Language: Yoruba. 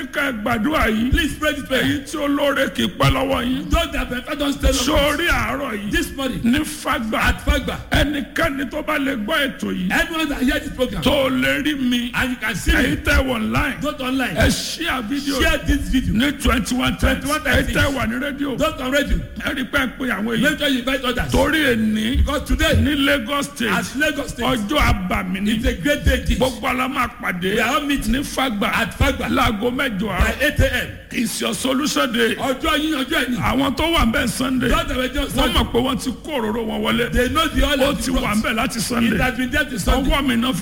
ká ẹ gbàdúrà yìí Please pray this prayer. èyí tí olóore kì í pẹ́ lọ́wọ́ yín Those that benefit don't stay long. sórí àárọ̀ yìí This morning ní fagbà at Fagba, ẹnikẹ́ni tó bá lè gbọ́ ètò yìí everyone that hear this program tó lè rí mi and you can see èyí me, tẹ́ wọ online go to online, ẹ ṣíà fídíò share this video. ní twenty one times 21 èyí times. tẹ́ wà ní rédíò Don't on radio. ẹ rí pẹ́ pé àwọn èèyàn Make sure you invite others. torí èní Because today, ní Lagos state at Lagos State, ọjọ́ àbàmì ni it's a great day. this. gbogbo ala máa pàdé We are all meeting ní fagbà at Fagba láago mẹ́jọ by àárọ̀ 8 a.m. is your solution day Ọjọ́ yín ọjọ́ ẹ̀yìn. àwọn tó wà ń bẹ̀ sunday Those that were just wọ́n Sunday, mọ̀ pé wọ́n ti kó òróró wọn wọlé they know the oil ó of ti the wà ń cross. bẹ̀ láti It sunday has been there to Sunday. ọwọ́ mi náà fi